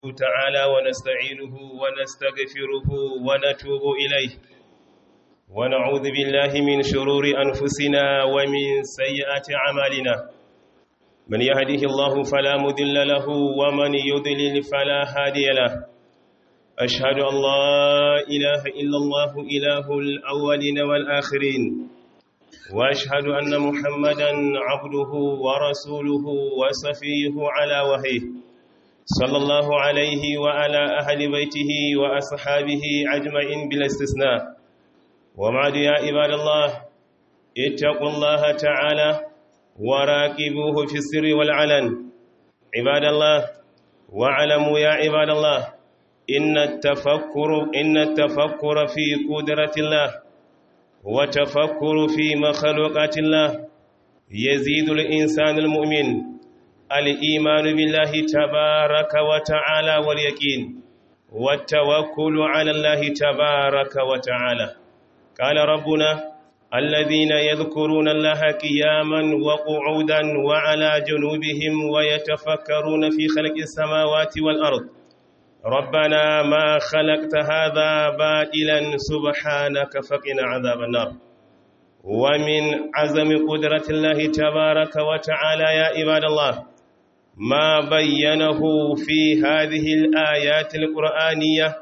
تعالى ونستعينه ونستغفره ونتوب إليه ونعوذ بالله من شرور أنفسنا ومن سيئات أعمالنا من يهده الله فلا مذل له ومن يضلل فلا هادي له أشهد أن لا إله إلا الله إله الأولين والآخرين وأشهد أن محمدا عبده ورسوله وصفيه على وهيه صلى الله عليه وعلى أهل بيته وأصحابه أجمعين بلا استثناء وبعد يا عباد الله اتقوا الله تعالى وراقبوه في السر والعلن عباد الله واعلموا يا عباد الله إن التفكر إن التفكر في قدرة الله وتفكر في مخلوقات الله يزيد الإنسان المؤمن الإيمان بالله تبارك وتعالى واليقين والتوكل على الله تبارك وتعالى قال ربنا الذين يذكرون الله قياما وقعودا وعلى جنوبهم ويتفكرون في خلق السماوات والأرض ربنا ما خلقت هذا باطلا سبحانك فقنا عذاب النار ومن عزم قدرة الله تبارك وتعالى يا عباد الله ما بينه في هذه الآيات القرآنية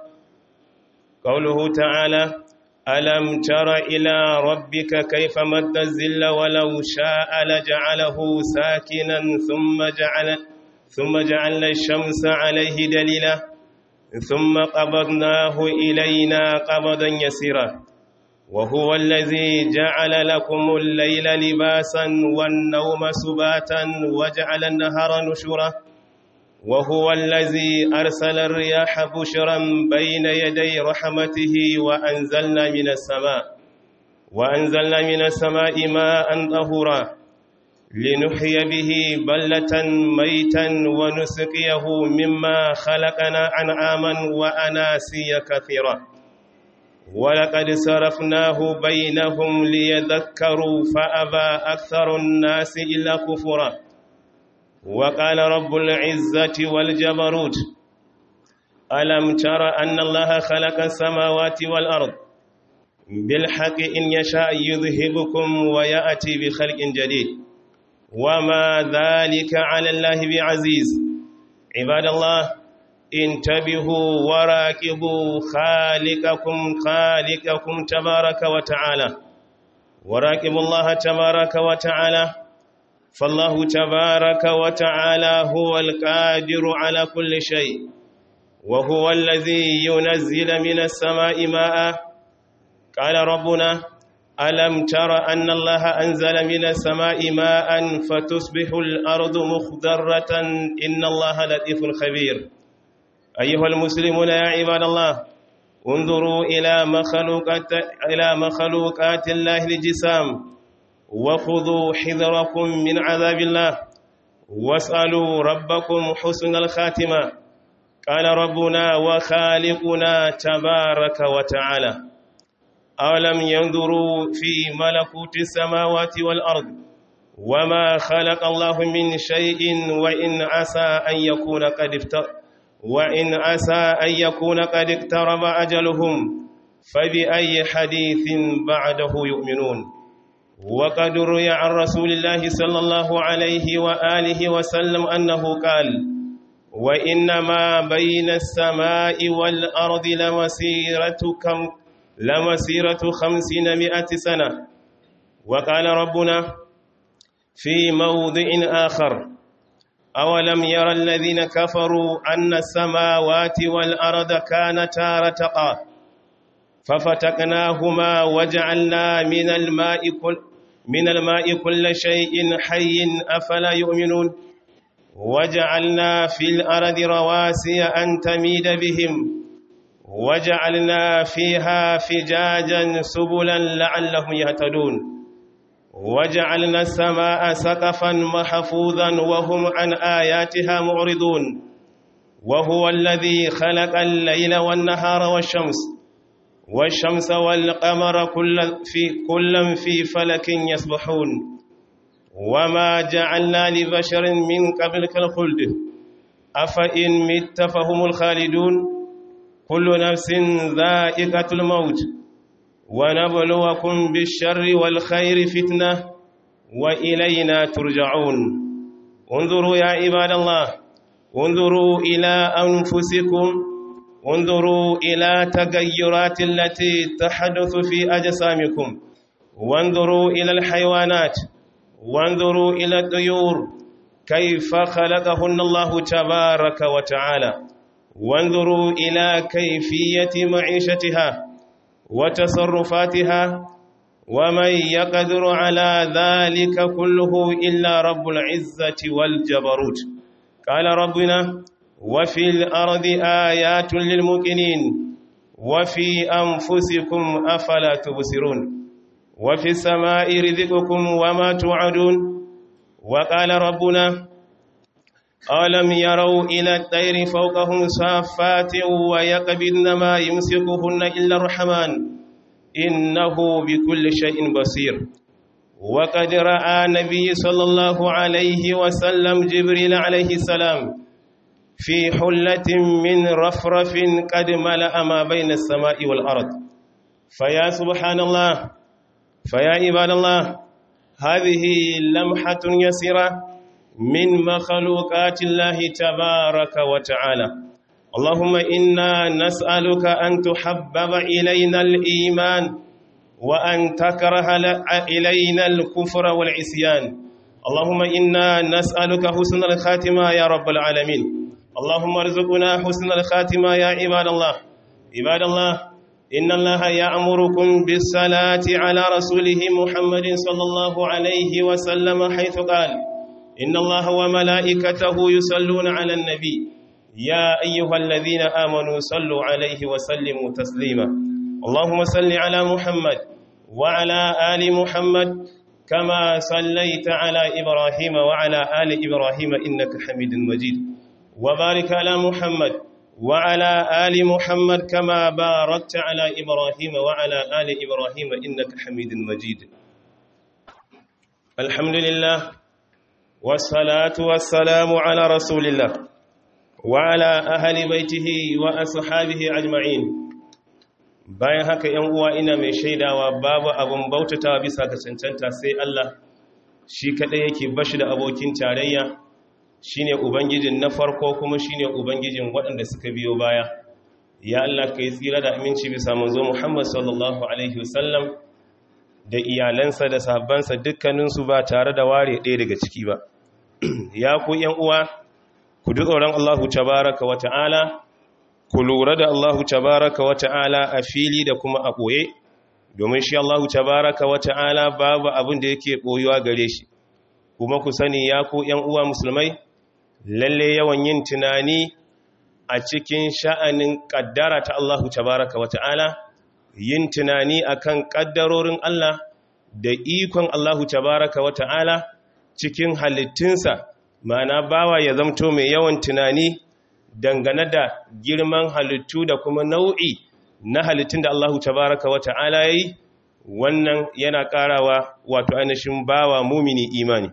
قوله تعالى ألم تر إلى ربك كيف مد الزل ولو شاء لجعله ساكنا ثم جعل ثم جعلنا الشمس عليه دليلا ثم قبضناه إلينا قبضا يسيرا وهو الذي جعل لكم الليل لباسا والنوم سباتا وجعل النهار نشورا وهو الذي أرسل الرياح بشرا بين يدي رحمته وأنزلنا من السماء وأنزلنا من السماء ماء طهورا لنحيي به بلة ميتا ونسقيه مما خلقنا أنعاما وأناسيا كثيرا ولقد صرفناه بينهم ليذكروا فأبى أكثر الناس إلا كفرا وقال رب العزة والجبروت ألم تر أن الله خلق السماوات والأرض بالحق إن يشاء يذهبكم ويأتي بخلق جديد وما ذلك على الله بعزيز عباد الله انتبهوا وراكبوا خالقكم خالقكم تبارك وتعالى وراكبوا الله تبارك وتعالى فالله تبارك وتعالى هو القادر على كل شيء وهو الذي ينزل من السماء ماء قال ربنا ألم تر أن الله أنزل من السماء ماء فتصبح الأرض مخضرة إن الله لطيف خبير أيها المسلمون يا عباد الله انظروا إلى مخلوقات, إلى مخلوقات الله الجسام وخذوا حذركم من عذاب الله واسألوا ربكم حسن الخاتمة قال ربنا وخالقنا تبارك وتعالى أولم ينظروا في ملكوت السماوات والأرض وما خلق الله من شيء وإن عسى أن يكون قد افتر وإن عسى أن يكون قد اقترب أجلهم فبأي حديث بعده يؤمنون وقد روي عن رسول الله صلى الله عليه وآله وسلم أنه قال وإنما بين السماء والأرض لمسيرة كم لمسيرة خمسين مئة سنة وقال ربنا في موضع آخر أولم يرى الذين كفروا أن السماوات والأرض كانتا رتقا ففتقناهما وجعلنا من الماء كل من الماء كل شيء حي أفلا يؤمنون وجعلنا في الأرض رواسي أن تميد بهم وجعلنا فيها فجاجا سبلا لعلهم يهتدون وجعلنا السماء سقفا محفوظا وهم عن آياتها معرضون وهو الذي خلق الليل والنهار والشمس والشمس والقمر كل في كل في فلك يسبحون وما جعلنا لبشر من قبلك الخلد أفإن مت فهم الخالدون كل نفس ذائقة الموت ونبلوكم بالشر والخير فتنة وإلينا ترجعون انظروا يا عباد الله انظروا إلى أنفسكم انظروا إلى تغيرات التي تحدث في أجسامكم وانظروا إلى الحيوانات وانظروا إلى الطيور كيف خلقهن الله تبارك وتعالى وانظروا إلى كيفية معيشتها وتصرفاتها ومن يقدر على ذلك كله إلا رب العزة والجبروت قال ربنا وفي الأرض آيات للمؤمنين وفي أنفسكم أفلا تبصرون وفي السماء رزقكم وما توعدون وقال ربنا ألم يروا إلى الطير فوقهم صافات ويقبضن ما يمسكهن إلا الرحمن إنه بكل شيء بصير وقد رأى النبي صلى الله عليه وسلم جبريل عليه السلام في حلة من رفرف قد ملأ ما بين السماء والأرض فيا سبحان الله فيا عباد الله هذه لمحة يسيرة من مخلوقات الله تبارك وتعالى اللهم إنا نسألك أن تحبب إلينا الإيمان وأن تكره إلينا الكفر والعصيان اللهم إنا نسألك حسن الخاتمة يا رب العالمين اللهم ارزقنا حسن الخاتمة يا عباد الله عباد الله إن الله يأمركم بالصلاة على رسوله محمد صلى الله عليه وسلم حيث قال إن الله وملائكته يصلون على النبي يا أيها الذين آمنوا صلوا عليه وسلموا تسليما اللهم صل على محمد وعلى آل محمد كما صليت على إبراهيم وعلى آل إبراهيم إنك حميد مجيد وبارك على محمد وعلى آل محمد كما باركت على إبراهيم وعلى آل إبراهيم إنك حميد مجيد الحمد لله والصلاة والسلام على رسول الله وعلى أهل بيته وأصحابه أجمعين bayan haka ‘yan uwa ina mai shaidawa babu abin bautata bisa ga cancanta sai Allah shi kaɗai yake bashi da abokin tarayya shine ubangijin na farko kuma shine ubangijin waɗanda suka biyo baya ya Allah ka yi tsira da aminci bisa manzo Muhammad sallallahu alaihi wasallam da iyalansa da sahabbansa dukkaninsu ba tare da ware ɗaya daga ciki ba ya ku ‘yan uwa ku ji tsoron Allahu tabaraka wa ta'ala ku lura da Allahu tabaraka wa ta'ala a fili da kuma a ɓoye domin shi Allahu tabaraka wa ta'ala babu abin da yake ɓoyuwa gare shi kuma ku sani ya ku ‘yan uwa musulmai lalle yawan yin tunani a cikin sha'anin ƙaddara ta Allahu tabaraka wa ta'ala yin tunani akan ƙaddarorin Allah da ikon Allahu tabaraka wa ta'ala cikin halittunsa ma'ana bawa ya zamto mai yawan tunani dangane da girman halittu da kuma nau'i na halittun da Allahu tabaraka wa ta'ala ya yi wannan yana ƙarawa wato ainihin bawa mumini imani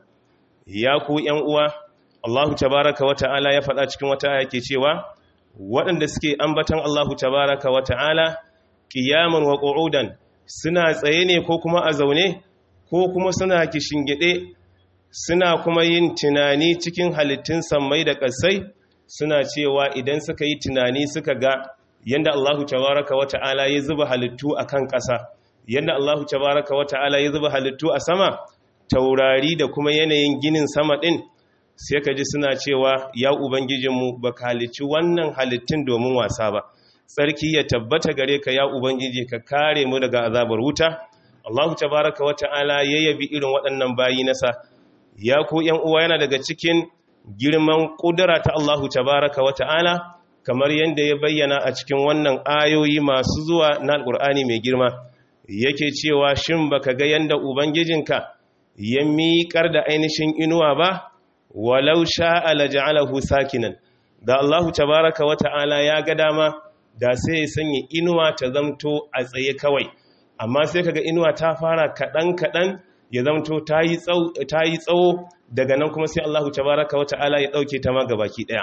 ya ku ‘yan uwa Allahu tabaraka wa ta'ala ya faɗa cikin wata aya ke cewa waɗanda suke ambatan Allahu tabaraka wa ta'ala ƙiyaman wa ƙo'udan suna tsaye ne ko kuma a zaune ko kuma suna kishingide suna kuma yin tunani cikin halittun sammai da ƙasai suna cewa idan suka yi tunani suka ga yadda Allahu tabaraka wa ta'ala ya zuba halittu a kan ƙasa yadda Allahu tabaraka wa ta'ala ya zuba halittu a sama taurari da kuma yanayin ginin sama ɗin sai ka ji suna cewa ya ubangijinmu ba ka halicci wannan halittun domin wasa ba tsarki ya tabbata gare ka ya ubangiji ka kare mu daga azabar wuta Allahu tabaraka wa ta'ala ya yabi irin waɗannan bayi nasa ya ku ‘yan uwa yana daga cikin girman ƙudura ta Allahu tabaraka wa ta'ala kamar yadda ya bayyana a cikin wannan ayoyi masu zuwa na alƙur'ani mai girma yake cewa shin baka ga yadda ubangijinka ya miƙar da ainihin inuwa ba walau sha'a la ja'alahu sakinan da Allahu tabaraka wa ta'ala ya ga dama da sai ya sanya inuwa ta zamto a tsaye kawai amma sai kaga inuwa ta fara kaɗan kaɗan ya zamto ta yi tsawo daga nan kuma sai Allahu tabaraka wa ta'ala ya ɗauke ta ma gabaki ɗaya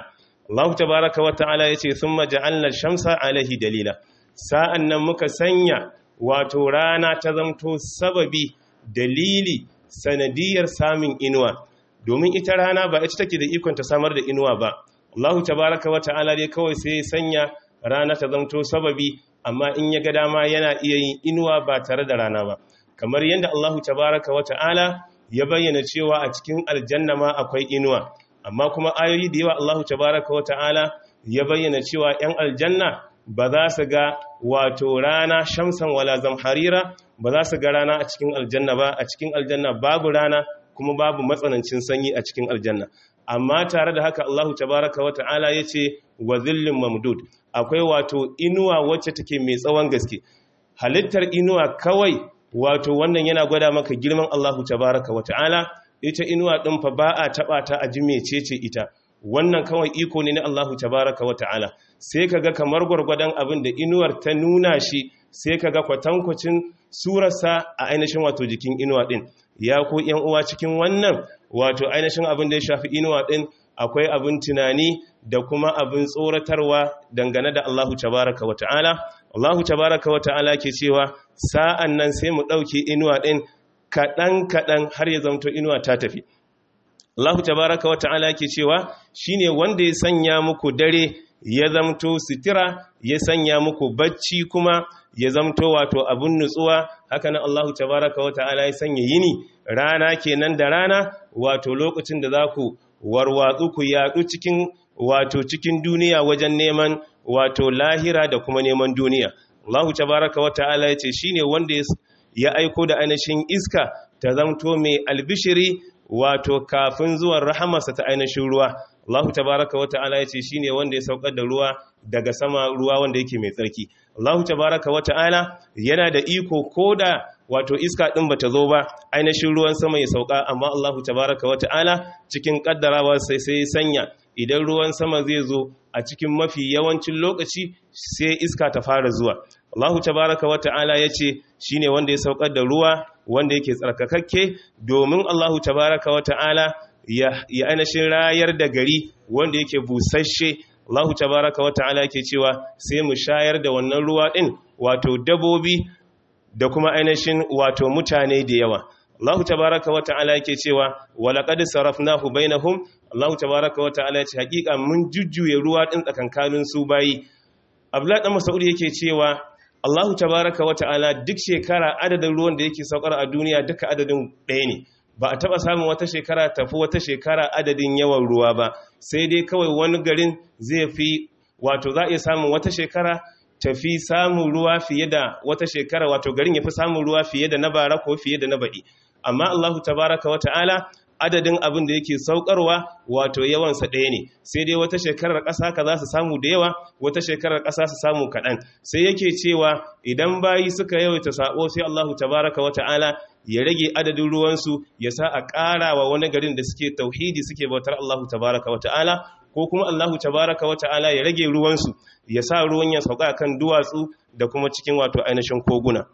Allah tabaraka wa ta'ala yace thumma ja'alna shamsa alaihi dalila sa'an nan muka sanya wato rana ta zamto sababi dalili sanadiyar samun inuwa domin ita rana ba ita take da ikon ta samar da inuwa ba Allah tabaraka wa ta'ala dai kawai sai ya sanya rana ta zamto sababi amma in ya ga dama yana iya yin inuwa ba tare da rana ba kamar yadda Allah tabaraka wa ta'ala ya bayyana cewa a cikin aljanna ma akwai inuwa amma kuma ayoyi da yawa Allah tabaraka wa ta'ala ya bayyana cewa 'yan aljanna ba za su ga wato rana shamsan wala zamharira ba za su ga rana a cikin aljanna ba a cikin aljanna babu rana kuma babu matsanancin sanyi a cikin aljanna amma tare da haka Allah tabaraka wa ta'ala ya ce wa zillin mamdud akwai wato inuwa wacce take mai tsawon gaske halittar inuwa kawai wato wannan yana gwada maka girman Allah tabaraka wa ta'ala ita inuwa ɗin fa ba a taɓa ta a ji mecece ita wannan kawai iko ne na Allahu tabaraka wa ta'ala sai kaga kamar gwargwadon abin da inuwar ta nuna shi sai kaga kwatankwacin surarsa a ainihin wato jikin inuwa ɗin ya ku yan uwa cikin wannan wato ainihin abin da ya shafi inuwa ɗin akwai abin tunani da kuma abin tsoratarwa dangane da Allahu tabaraka wa ta'ala Allahu tabaraka wa ta'ala ke cewa sa'an nan sai mu ɗauke inuwa ɗin kaɗan-kaɗan har ya zamto inuwa ta tafi Allah tabaraka wa ta'ala ke cewa shine wanda ya sanya muku dare ya zamto sitira ya sanya muku bacci kuma ya zamto wato abun nutsuwa haka nan Allah tabaraka wa ta'ala ya sanya yini rana kenan da rana wato lokacin da za ku warwatsu ku yaɗu cikin wato cikin duniya wajen neman wato lahira da kuma neman duniya Allah tabaraka wa ta'ala ya ce shine wanda ya aiko da ainihin iska ta zamto mai albishiri wato kafin zuwan rahamarsa ta ainihin ruwa Allah tabaraka wa ta'ala yace shine wanda ya saukar da ruwa daga sama ruwa wanda yake mai tsarki Allah tabaraka wa ta'ala yana da iko koda wato iska din bata zo ba ainihin ruwan sama ya sauka amma Allah tabaraka wa ta'ala cikin kaddarawa sai sai sanya idan ruwan sama zai zo a cikin mafi yawancin lokaci sai iska ta fara zuwa Allah tabaraka wa ta'ala yace shine wanda ya saukar da ruwa wanda yake tsarkakakke domin Allahu tabaraka wa ta'ala ya ainihin rayar da gari wanda yake busasshe Allahu tabaraka wa ta'ala yake cewa sai mu shayar da wannan ruwa din wato dabobi da kuma ainihin wato mutane da yawa Allahu tabaraka wa ta'ala yake cewa walaqad sarafnahu bainahum Allahu tabaraka wa ta'ala yace hakika mun jujjuye ruwa din tsakankanin su bayi Abdullah dan Mas'ud yake cewa Allahu tabaraka wa ta'ala duk shekara adadin ruwan da yake saukar a duniya duka adadin ɗaya ne ba a taɓa samun wata shekara tafi wata shekara adadin yawan ruwa ba sai dai kawai wani garin zai fi wato za a iya samun wata shekara tafi samun ruwa fiye da wata shekara wato garin ya fi samun ruwa fiye da na bara ko fiye da na baɗi amma Allahu tabaraka wa ta'ala adadin abin da yake saukarwa wato yawansa ɗaya ne sai dai wata shekarar ƙasa ka za su samu da yawa wata shekarar ƙasa su samu kaɗan sai yake cewa idan bayi suka yawaita saɓo sai Allahu tabaraka wa ta'ala ya rage adadin ruwansu ya sa a ƙara wa wani garin da suke tauhidi suke bautar Allahu tabaraka wa ta'ala ko kuma Allahu tabaraka wa ta'ala ya rage ruwansu ya sa ruwan ya sauka kan duwatsu da kuma cikin wato ainihin koguna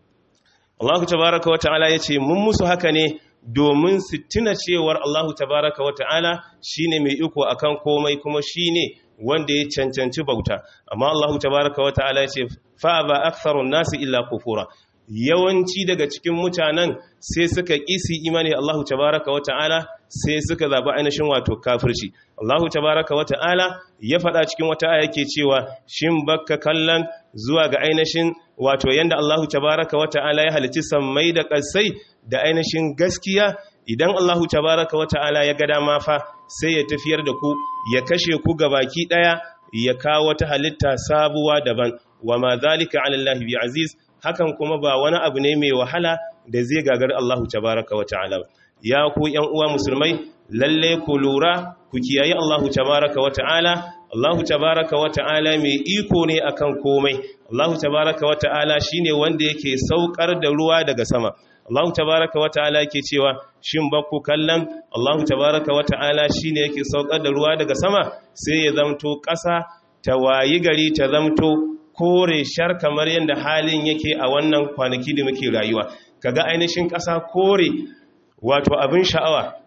Allahu tabaraka wa ta'ala ya ce mun musu haka ne domin su tuna cewar Allahu tabaraka wa ta'ala shine mai iko akan komai kuma shine wanda ya cancanci bauta amma Allahu tabaraka wa ta'ala ya ce fa ba aktharun nasi illa kufura yawanci daga cikin mutanen sai suka kisi imani Allahu tabaraka wa ta'ala sai suka zaɓi ainihin wato kafirci Allahu tabaraka wa ta'ala ya faɗa cikin wata aya yake cewa shin bakka kallon zuwa ga ainihin wato yanda Allahu tabaraka wa ta'ala ya halici sammai da ƙasai da ainihin gaskiya idan Allahu tabaraka wa ta'ala ya ga dama fa sai ya tafiyar da ku ya kashe ku baki ɗaya ya kawo wata halitta sabuwa daban wa ma zalika ala Allah bi aziz hakan kuma ba wani abu ne mai wahala da zai gagar Allahu tabaraka wa ta'ala ya ku ƴan uwa musulmai lalle ku lura ku kiyaye Allahu tabaraka wa ta'ala Allahu tabaraka wa ta'ala mai iko ne akan komai Allahu tabaraka wa ta'ala shine wanda yake saukar da ruwa daga sama Allahu tabaraka wa ta'ala yake cewa shin ba ku kallon Allahu tabaraka wa ta'ala shine yake saukar da ruwa daga sama sai ya zamto ƙasa ta wayi gari ta zamto kore shar kamar yadda halin yake a wannan kwanaki da muke rayuwa kaga ainihin ƙasa kore wato abin sha'awa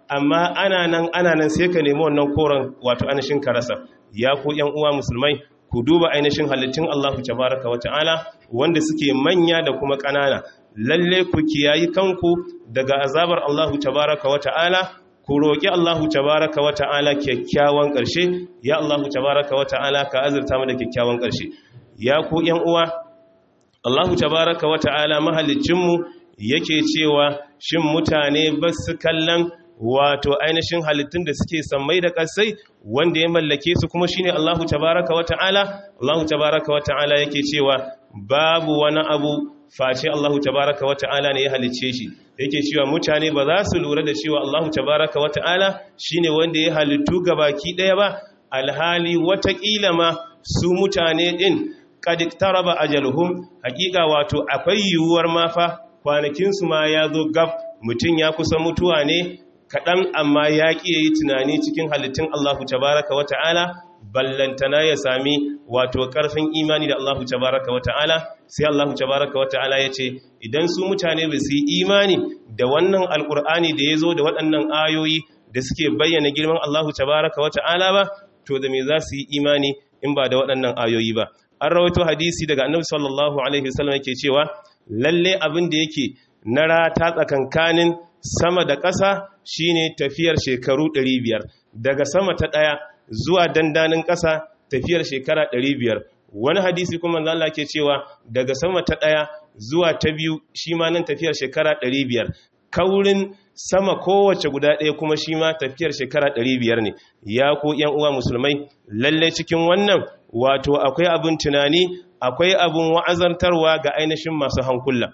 amma ana nan ana nan sai ka nemi wannan koren wato ainihin ka rasa ya ku yan uwa musulmai ku duba ainihin halittun Allahu tabaraka wa ta'ala wanda suke manya da kuma ƙanana lalle ku kiyayi kanku daga azabar Allahu tabaraka wa ta'ala ku roƙi Allahu tabaraka wa ta'ala kyakkyawan ƙarshe ya Allahu tabaraka wa ta'ala ka azurta mu da kyakkyawan ƙarshe ya ku yan uwa Allahu tabaraka wa ta'ala mahaliccinmu yake cewa shin mutane ba su kallon wato ainihin halittun da suke sammai da ƙasai wanda ya mallake su kuma shine Allahu tabaraka wa ta'ala Allahu tabaraka wa ta'ala yake cewa babu wani abu face Allahu tabaraka wa ta'ala ne ya halicce shi yake cewa mutane ba za su lura da cewa Allahu tabaraka wa ta'ala shine wanda ya halittu gabaki ɗaya ba alhali watakila ma su mutane din qad iktaraba ajaluhum hakika wato akwai yiwuwar mafa kwanakinsu ma ya zo gab mutum ya kusa mutuwa ne kaɗan amma ya ƙi yi tunani cikin halittun Allahu tabaraka wa ta'ala ballantana ya sami wato ƙarfin imani da Allahu tabaraka wa ta'ala sai Allahu tabaraka wa ta'ala ya ce idan su mutane ba su yi imani da wannan alƙur'ani da ya zo da waɗannan ayoyi da suke bayyana girman Allahu tabaraka wa ta'ala ba to da me za su yi imani in ba da waɗannan ayoyi ba an rawaito hadisi daga annabi sallallahu alaihi wasallam yake cewa lalle abin da yake na rata tsakankanin sama da ƙasa shine tafiyar shekaru 500 daga sama ta ɗaya zuwa dandanin ƙasa tafiyar shekara 500 wani hadisi kuma Allah ke cewa daga sama ta ɗaya zuwa ta biyu shi ma nan tafiyar shekara 500 kaurin sama kowace guda ɗaya kuma shi ma tafiyar shekara 500 ne ya ko ‘yan uwa musulmai lalle cikin wannan wato akwai abin tunani akwai abin wa'azantarwa ga ainihin masu hankula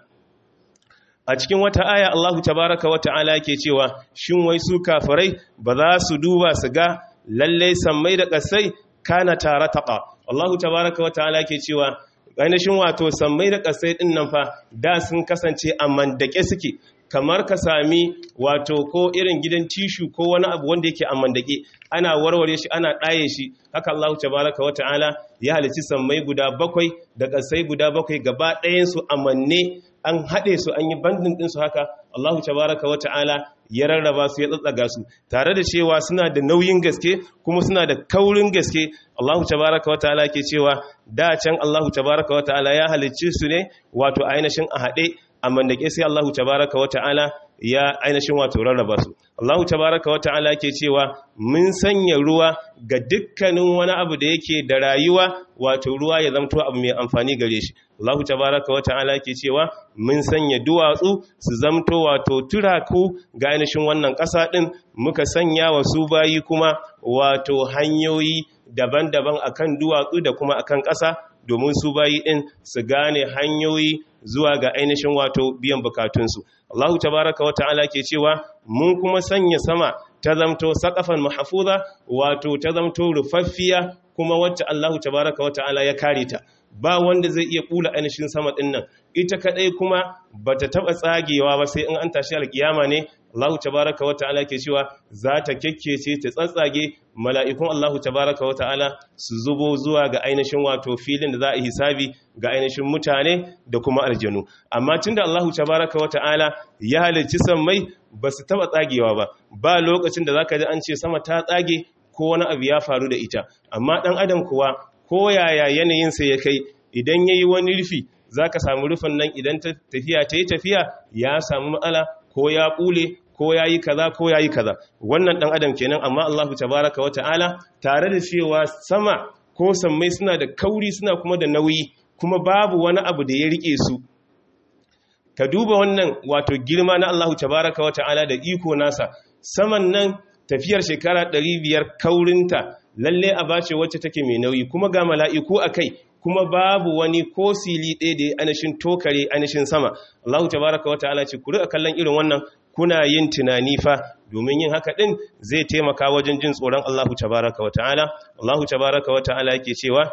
a cikin wata aya Allahu tabaraka wa ta'ala ke cewa shin wai su kafirai ba za su duba su ga lalle sammai da ƙasai kana tare taƙa Allahu tabaraka wa ta'ala ke cewa ainihin wato sammai da ƙasai ɗin nan fa da sun kasance a mandake suke kamar ka sami wato ko irin gidan tishu ko wani abu wanda yake a mandake ana warware shi ana ɗaye shi haka Allah tabaraka wata'ala ya halici sammai guda bakwai da ƙasai guda bakwai gaba ɗayansu a manne an haɗe su an yi bandin ɗinsu haka Allah tabaraka wata'ala ya rarraba su ya tsatsaga su tare da cewa suna da nauyin gaske kuma suna da kaurin gaske Allah tabaraka wata'ala ke cewa da can Allah tabaraka wata'ala ya halicci su ne wato ainihin a haɗe amma da ke sai Allahu tabaraka wa ta'ala ya ainihin wato rarraba su Allahu tabaraka wa ta'ala ke cewa mun sanya ruwa ga dukkanin wani abu da yake da rayuwa wato ruwa ya zamto abu mai amfani gare shi Allahu tabaraka wa ta'ala ke cewa mun sanya duwatsu su zamto wato turaku ga ainihin wannan ƙasa ɗin muka sanya wa su bayi kuma wato hanyoyi daban-daban akan duwatsu da kuma akan ƙasa domin su bayi ɗin su gane hanyoyi zuwa ga ainihin wato biyan bukatunsu. Allahu tabaraka wa ta'ala ke cewa mun kuma sanya sama ta zamto saƙafan mahafuza wato ta zamto rufaffiya kuma wacce Allahu tabaraka wa ta'ala ya kare ta. Ba wanda zai iya kula ainihin sama ɗin nan, ita kaɗai kuma ba ta taɓa tsagewa ba sai in an tashi alƙiyama ne Allah tabaraka wa ta'ala ke cewa za ta kekkece ta tsatsage mala'ikun Allah tabaraka wa ta'ala su zubo zuwa ga ainihin wato filin da za a hisabi ga ainihin mutane da kuma aljanu amma tunda Allah tabaraka wa ta'ala ya halicci sammai ba su taba tsagewa ba ba lokacin da zaka ji an ce sama ta tsage ko wani abu ya faru da ita amma dan adam kuwa ko yaya yanayinsa ya kai idan yayi wani rufi zaka samu rufin nan idan tafiya ta yi tafiya ya samu matsala ko ya bule ko ya yi kaza ko ya yi kaza wannan ɗan adam kenan amma Allahu tabaraka wa ta'ala tare da cewa sama ko sammai suna da kauri suna kuma da nauyi kuma babu wani abu da ya rike su ka duba wannan wato girma na Allahu tabaraka wa ta'ala da iko nasa saman nan tafiyar shekara 500 kaurinta lalle a bace wacce take mai nauyi kuma ga mala'iku akai kuma babu wani ko sili ɗaya da ya anashin tokare anashin sama Allahu tabaraka wa ta'ala ce ku riƙa kallon irin wannan kuna yin tunani fa domin yin haka din zai taimaka wajen jin tsoron Allahu tabaraka wa ta'ala Allahu tabaraka wa ta'ala yake cewa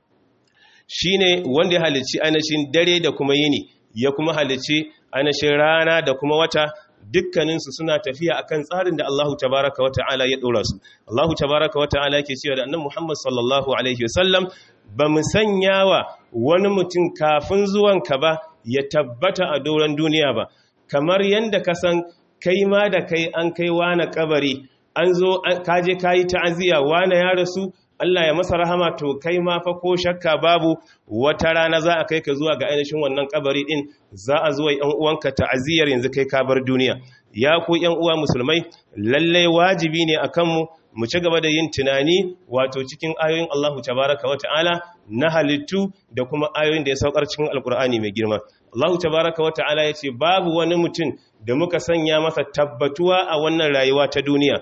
shine wanda ya halicci anashin dare da kuma yini ya kuma halicci anashin rana da kuma wata dukkaninsu suna tafiya akan tsarin da Allahu tabaraka wa ta'ala ya dora su Allahu tabaraka wa ta'ala yake cewa da annabi Muhammad sallallahu alaihi wasallam ba mu sanya wa wani mutum kafin zuwanka ba ya tabbata a doron duniya ba kamar yadda ka san kai ma da kai an kai wani kabari an zo kaje kayi ta'aziyya wani ya rasu Allah ya masa rahama to kai ma fa ko shakka babu wata rana za a kai ka zuwa ga ainihin wannan kabari din za a zuwa yan uwanka ta'aziyar yanzu kai ka bar duniya ya ku yan uwa musulmai lalle wajibi ne akan mu mu ci gaba da yin tunani wato cikin ayoyin Allahu tabaraka wata'ala na halittu da kuma ayoyin da ya saukar cikin alkur'ani mai girma Allahu tabaraka wata'ala ya ce babu wani mutum da muka sanya masa tabbatuwa a wannan rayuwa ta duniya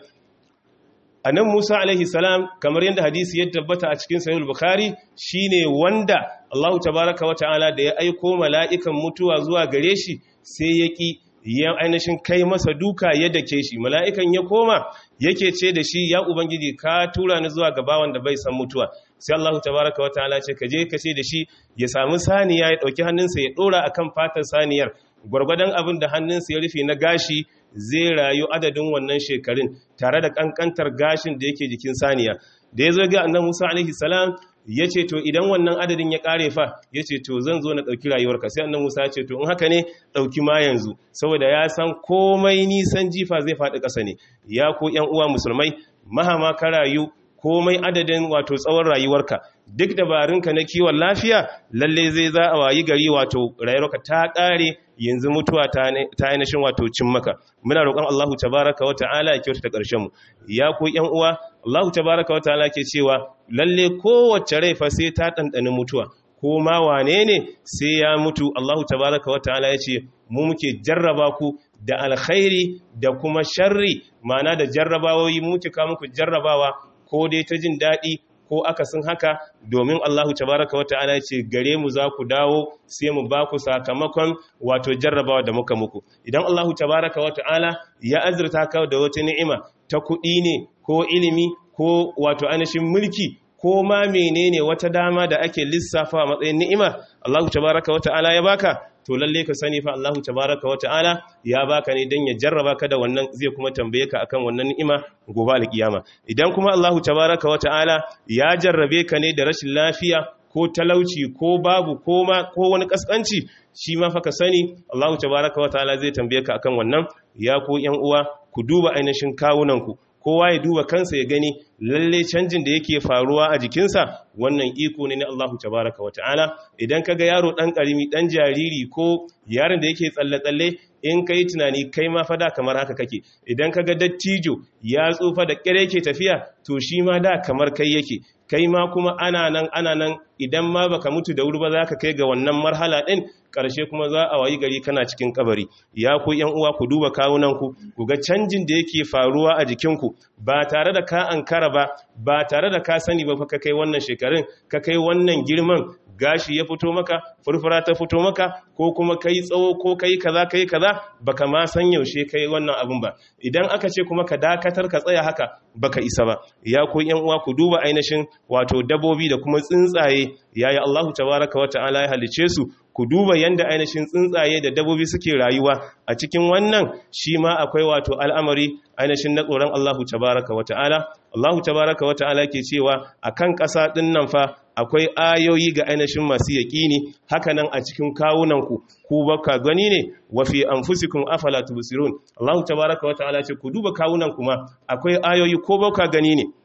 anan Musa alaihi salam kamar yadda hadisi ya tabbata a cikin sahih bukhari shine wanda Allahu tabaraka wata'ala da ya aiko mala'ikan mutuwa zuwa gare shi sai ya ki ya ainihin kai masa duka ya dake shi mala'ikan ya koma yake ce da shi ya ubangiji ka tura ni zuwa gabawan da bai san mutuwa sai Allah tabaraka wa ta'ala ce ka je ka ce da shi ya samu saniya ya dauki hannunsa ya dora akan fatar saniyar gwargwadon abin da hannunsa ya rufe na gashi zai rayu adadin wannan shekarun tare da kankantar gashin da yake jikin saniya da ya zo ga annabi Musa alaihi salam ya ce to idan wannan adadin ya kare fa ya ce to zan zo na ɗauki rayuwarka sai annan musa ya ce to in haka ne ɗauki ma yanzu saboda ya san komai nisan jifa zai faɗi ƙasa ne ya ko ‘yan uwa musulmai mahama ka rayu komai adadin wato tsawon rayuwarka duk dabarunka na kiwon lafiya lalle zai za a wayi gari wato rayuwarka ta ƙare yanzu mutuwa ta ainihin wato cin maka muna roƙon Allahu tabaraka wa ta'ala ya kyautata ƙarshen mu ya ko ƴan uwa Allahu tabaraka wa ta'ala ke cewa lalle kowace rai fa sai ta ɗanɗani mutuwa ko ma wane ne sai ya mutu Allahu tabaraka wa ta'ala ya ce mu muke jarraba ku da alkhairi da kuma sharri ma'ana da jarrabawoyi muke ka muku jarrabawa ko dai ta jin daɗi ko akasin haka domin Allahu tabaraka wa ta'ala ce gare mu za ku dawo sai mu ba ku sakamakon wato jarrabawa da muka muku idan Allahu tabaraka wa ta'ala ya azurta ka da wata ni'ima ta kuɗi ne ko ilimi ko wato ainihin mulki ko ma menene wata dama da ake lissafa a matsayin ni'ima Allahu tabaraka wa ta'ala ya baka to lalle ka sani fa Allahu tabaraka wa ta'ala ya baka ne dan ya jarraba ka da wannan zai kuma tambaye ka akan wannan ni'ima gobe alkiyama idan kuma Allahu tabaraka wa ta'ala ya jarrabe ka ne da rashin lafiya ko talauci ko babu ko ma ko wani kaskanci shi ma fa ka sani Allahu tabaraka wa ta'ala zai tambaye ka akan wannan ya ku yan uwa ku duba ainihin kawunanku kowa ya duba kansa ya gani lalle canjin da yake faruwa a jikinsa wannan iko ne na Allahu tabaraka wa ta'ala idan kaga yaro dan karimi dan jariri ko yaron da yake tsalle-tsalle in kai tunani kai ma fada kamar haka kake idan kaga dattijo ya tsufa da kire yake tafiya to shi ma da kamar kai yake kai ma kuma ana nan ana nan idan ma baka mutu da wuri ba za ka kai ga wannan marhala din ƙarshe kuma za a wayi gari kana cikin kabari ya ku yan uwa ku duba kawunanku ku ga canjin da yake faruwa a jikinku ba tare da ka ankara ba ba tare da ka sani ba fa ka kai wannan shekarun ka kai wannan girman gashi ya fito maka furfura ta fito maka ko kuma kai tsawo ko kai kaza kai kaza baka ma san yaushe kai wannan abun ba idan aka ce kuma ka dakatar ka tsaya haka baka isa ba ya ku yan uwa ku duba ainihin wato dabobi da kuma tsuntsaye yayi Allahu tabaraka wa ta'ala ya halice su ku duba yanda ainihin tsuntsaye da dabobi suke rayuwa a cikin wannan shi ma akwai wato al'amari ainihin na tsoron Allahu tabaraka wa ta'ala Allahu tabaraka wa ta'ala ke cewa akan ƙasa ɗin nan fa akwai ayoyi ga ainihin masu yaƙini hakanan a cikin kawunanku ku baka gani ne wa fi anfusikum afala tubsirun Allahu tabaraka wa ta'ala ce ku duba kawunanku ma akwai ayoyi ko baka gani ne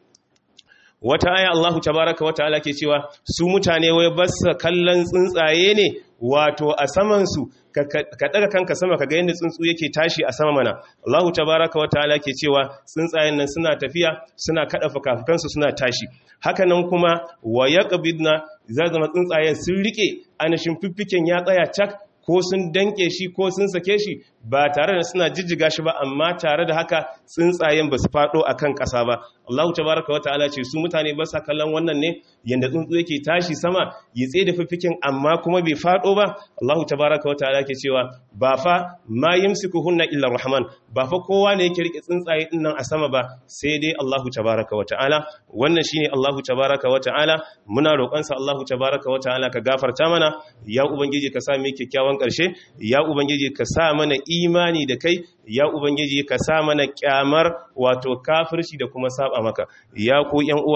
wata aya Allahu tabaraka wa ta'ala ke cewa su mutane wai basa kallon tsuntsaye ne wato a saman su ka daga kanka sama kaga yadda tsuntsu yake tashi a sama mana Allahu tabaraka wa ta'ala ke cewa tsuntsayen nan suna tafiya suna kada fukafukansu suna tashi haka nan kuma wa yaqbidna zama tsuntsayen sun rike anashin fiffiken ya tsaya cak ko sun danke shi ko sun sake shi ba tare da suna jijjiga shi ba amma tare da haka tsuntsayen ba su faɗo a kan ƙasa ba Allahu tabaraka wa ta'ala ce su mutane ba sa kallon wannan ne yanda tsuntsu yake tashi sama ya tsaye da fiffikin amma kuma bai faɗo ba Allahu tabaraka wa ta'ala ke cewa ba fa ma yumsikuhunna illa rahman ba fa kowa ne yake rike tsuntsaye din nan a sama ba sai dai Allahu tabaraka wa ta'ala wannan shine Allahu tabaraka wa ta'ala muna roƙon sa Allahu tabaraka wa ta'ala ka gafarta mana ya ubangiji ka sa mu kyakkyawan ƙarshe ya ubangiji ka sa mana imani da kai ya ubangiji ka sa mana kyamar wato kafirci da kuma saba maka ya ku yan uwa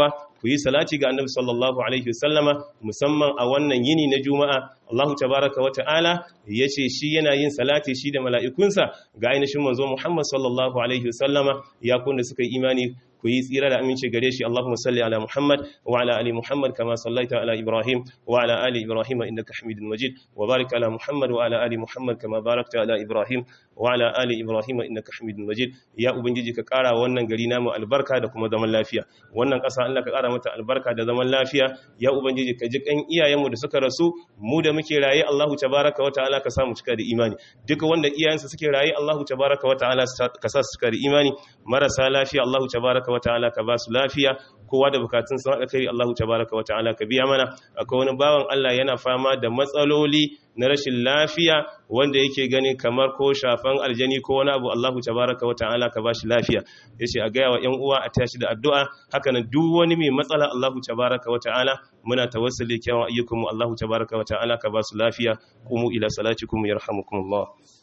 ku yi salati ga annabi sallallahu alaihi wasallama musamman a wannan yini na juma'a Allah tabaraka wa ta'ala yace shi yana yin salati shi da mala'ikunsa ga ainihin manzo Muhammad sallallahu alaihi wasallama ya kun da suka yi imani ku yi tsira da aminci gare shi Allahumma salli ala Muhammad wa ala ali Muhammad kama sallaita ala Ibrahim wa ala ali Ibrahim innaka Hamidul Majid wa barik ala Muhammad wa ala ali Muhammad kama barakta ala Ibrahim wa ala ali Ibrahim innaka Hamidul Majid ya ubangiji ka kara wannan gari namu albarka da kuma zaman lafiya wannan ƙasa Allah ka kara mata albarka da zaman lafiya ya ubangiji ka ji kan iyayenmu da suka rasu mu da muke raye Allahu tabaraka wa ta'ala ka samu cika da imani duka wanda iyayensa suke raye Allahu tabaraka wa ta'ala ka sa su cika da imani marasa lafiya Allahu tabaraka wa ta'ala ka ba su lafiya kowa da bukatun sun haɗa kai Allahu tabaraka wa ta'ala ka biya mana akwai wani bawan Allah yana fama da matsaloli na rashin lafiya wanda yake gani kamar ko shafan aljani ko wani abu Allahu tabaraka wa ta'ala ka bashi lafiya yace a gaya wa ƴan uwa a tashi da addu'a haka nan duk wani mai matsala Allahu tabaraka wa ta'ala muna tawassuli kyawun ayyukanmu Allahu tabaraka wa ta'ala ka basu lafiya qumu ila salatikum yarhamukumullah